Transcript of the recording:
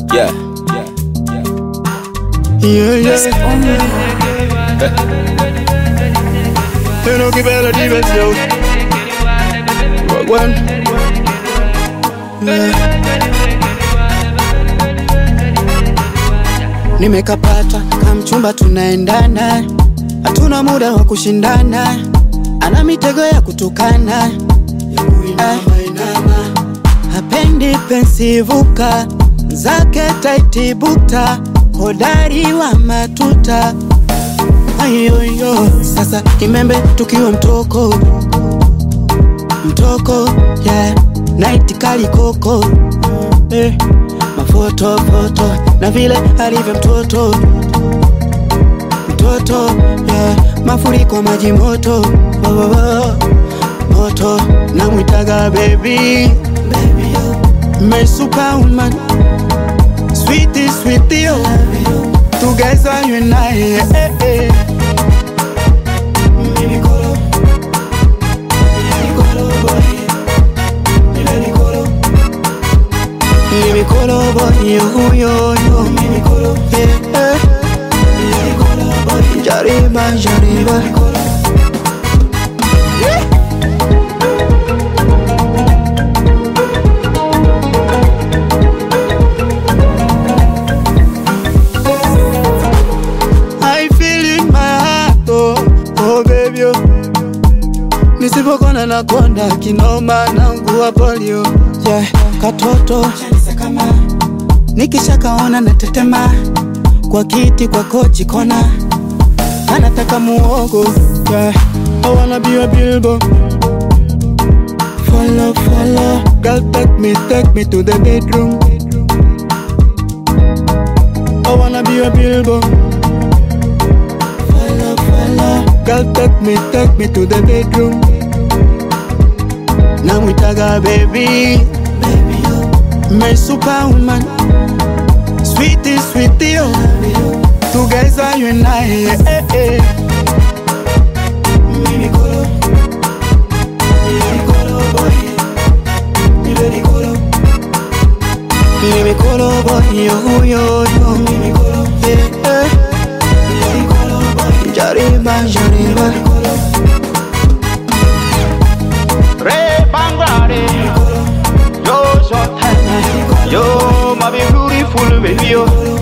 Yeah. Yeah, yeah. You know, give it a defense, yo. Rock one. Yeah. Nimekapata kamchumba, tunaendana, hatuna muda wa kushindana, ana mitego ya kutukana, Eh. hapendi pensivuka zake taitibuta, hodari wa matuta ayoyo. Sasa kimembe tukiwa mtoko mtoko, yeah. night kali koko eh. mafoto foto na vile alivyo mtoto mtoto yeah. mafuriko maji moto oh, oh, oh. moto namwitaga baby my superwoman sweetie sweetie oh. together you and I eh, eh. Mimi kolo. Mimi kolo boy. Mimi kolo. Mimi kolo boy yo yo yo Mimi kolo eh eh Mimi kolo boy Jariba jariba I feel in my heart oh, oh baby oh. Nisipokona na konda kinoma naungua polio yeah, katoto nikishakaona natetema kwa kiti kwa kochi kona anataka muogo yeah, I wanna be a bilbo follow follow girl take me take me to the bedroom I wanna be a bilbo follow follow girl take me take me to the bedroom namwitaga baby my superwoman sweetie sweetie oh together you and I eh, eh. Mimi kolo Mimi kolo boy Mimi kolo Mimi kolo boy yo yo yo Mimi kolo eh eh Mimi kolo boy Jariba jariba Re Bangare. Yo, so yo, my beautiful baby, yo.